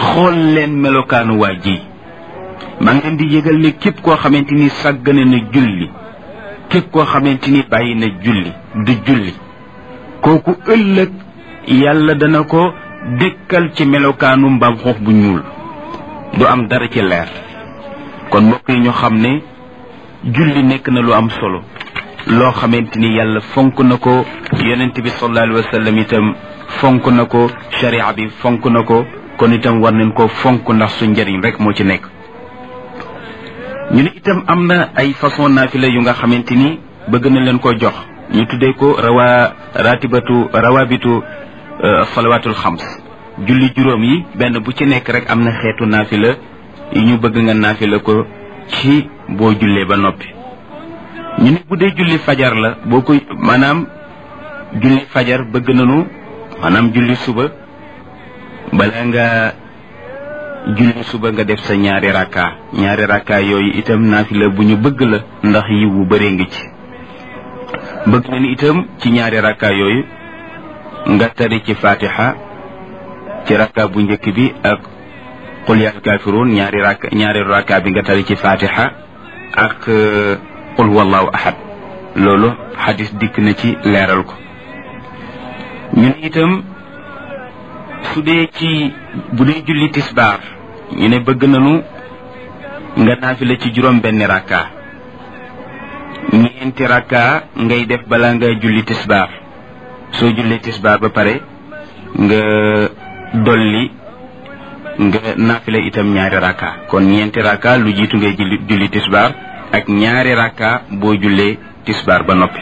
xool leen melokaanu waa ji maa ngi leen di yëgal ne képp koo xamante ni sàggane na julli képp koo xamante ni bàyyi na julli du julli kooku ëllëg yàlla dana ko dëkkal ci melokaanu mbaam xuux bu ñuul du am dara ci leer kon mbokk yi ñu xam ne julli nekk na lu am solo loo xamante ni yàlla fonk na ko yonent bi sallallahu alayhi wa sallam itam fonk na ko sharia bi fonk na ko kon itam war nañ ko fonk ndax su njëriñ rek moo ci nekk ñu ne itam am na ay façon naafila yu nga xamante ni bëgg na leen ko jox ñu tuddee ko rawa ratibatu rawabitu salawatul xams julli juróom yi benn bu ci nekk rek am na xeetu naafila yi ñu bëgg nga naafila ko ci boo jullee ba noppi ñu ne bu dee julli fajar la boo koy maanaam julli fajar bëgg nañu maanaam julli suba bala nga julli suba nga def sa ñaari rakka ñaari rakka yooyu itam naafila bu ñu bëgg la ndax yiw bu bëree ngi ci bëgg nañu itam ci ñaari rakka yooyu nga tari ci fatiha ci rakka bu njëkk bi ak qul yaa kaafiruun ñaari rakka ñaari rakka bi nga tari ci fatiha ak qul wallahu ahad loolu xadis dikk na ci leeral ko ñu ne itam su dee ci bu dee julli tisbaar ñu ne bëgg nañu nga naafila ci juróom benn rakka ñeenti rakka ngay def balaa nga julli tisbaar soo jullee tisbaar ba pare nga dolli nga naafila itam ñaari rakka kon ñeenti rakka lu jiitu ngay julli julli tisbaar ak ñaari rakka boo jullee tisbaar ba noppi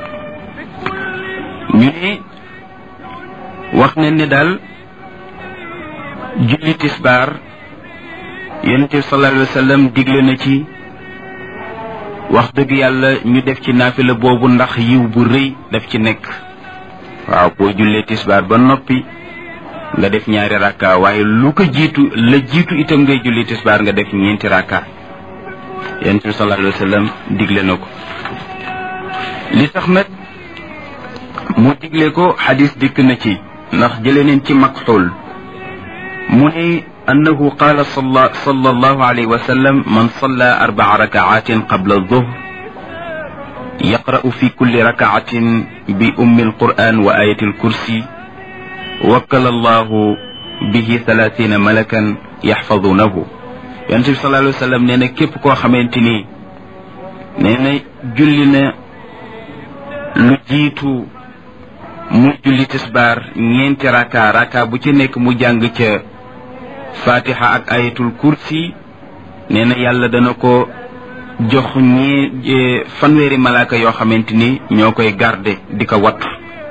ñu ne wax nañ ne daal julli tisbaar yonent bi sallallahu alayhi wa sallam digle na ci wax dëgg yàlla ñu def ci naafila boobu ndax yiw bu rëy daf ci nekk waaw boo jullee tisbaar ba noppi nga def ñaari rakka waaye lu ko jiitu la jiitu itam ngay julli tisbaar nga def ñeenti rakka yonent bi sallallahu alayhi wa sallam digle na ko li tax nag mu digle ko xadis dikk na ci ndax jële neen ci makxul mu ne annahu qaala sala sallallahu alayhi wa sallam man salla arbaa rakaatin qabla alzuhr yaqra'u fi kulli rakaatin bi ummi alquran wa ayati alkursi wakkala allahu bihi thalathina malakan yaxfadunahu yonente bi sallallahu alayhi wa sallam nee na képp koo xamante ni nee na julli na lu jiitu mu julli tisbaar ñeenti raka raka bu ci nekk mu jàng ca fatiha ak ayatul kursi nee na yàlla dana ko jox ñee fanweeri malaaka yoo xamante ni ñoo koy garde di ko wattu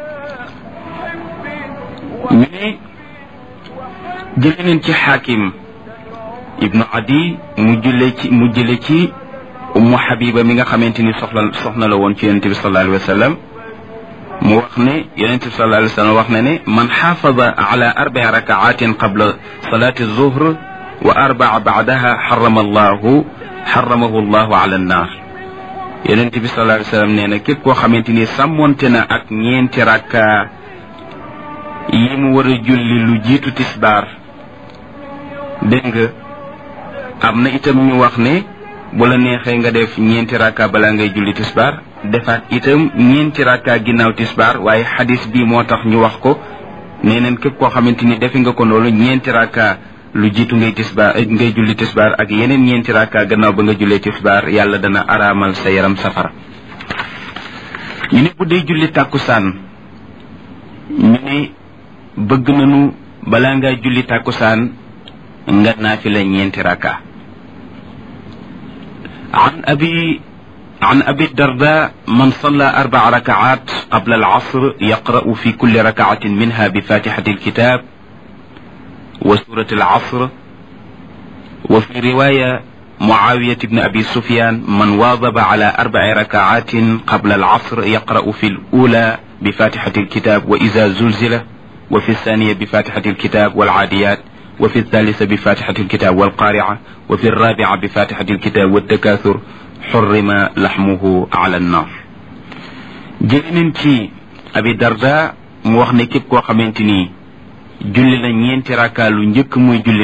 ñu ne jële neen ci xaakim ibnu adi mu jële ci mu jële ci ummu habiba mi nga xamante ni soxla soxna la woon ci yonente bi sallallahu alayhi wa sallam mu wax ne yonente bi sallallahu alayhi wa sallam wax na ne man xaafada ala arbai rakaatin qabla salati zuhr wa arbaa baadaha xarama allahu xaramahu allahu ala annar yonente bi sallallahu alayhi wa sallam nee na képp koo xamante ni sàmmonte na ak ñeenti rakka yi mu war a julli lu jiitu tisbaar dégg nga am na itam ñu wax ne bu la neexee nga def ñeenti rakka balaa ngay julli tisbaar defaat itam ñeenti rakka ginnaaw tisbaar waaye xadis bi moo tax ñu wax ko nee neen képp koo xamante ni defi nga ko loolu ñeenti rakka lu jiitu ngay tisbaar ngay julli tisbaar ak yeneen ñeenti rakka gannaaw ba nga jullee tisbaar yàlla dana araamal sa yaram safara ñu ne bu dee julli tàkkusaan ñu ne bëgg nañu balaa ngaa julli tàkkusaan nga naafila ñeenti rakka عن أبي عن أبي الدرداء من صلى أربع ركعات قبل العصر يقرأ في كل ركعة منها بفاتحة الكتاب وسورة العصر وفي رواية معاوية بن أبي سفيان من واظب على أربع ركعات قبل العصر يقرأ في الأولى بفاتحة الكتاب وإذا زلزل وفي الثانية بفاتحة الكتاب والعاديات وفي الثالثة بفاتحة الكتاب والقارعة وفي الرابعة بفاتحة الكتاب والتكاثر حرم لحمه على النار جلنن تي أبي درداء mu wax ne képp koo xamante ni julli na ñeenti rakka lu njëkk muy julli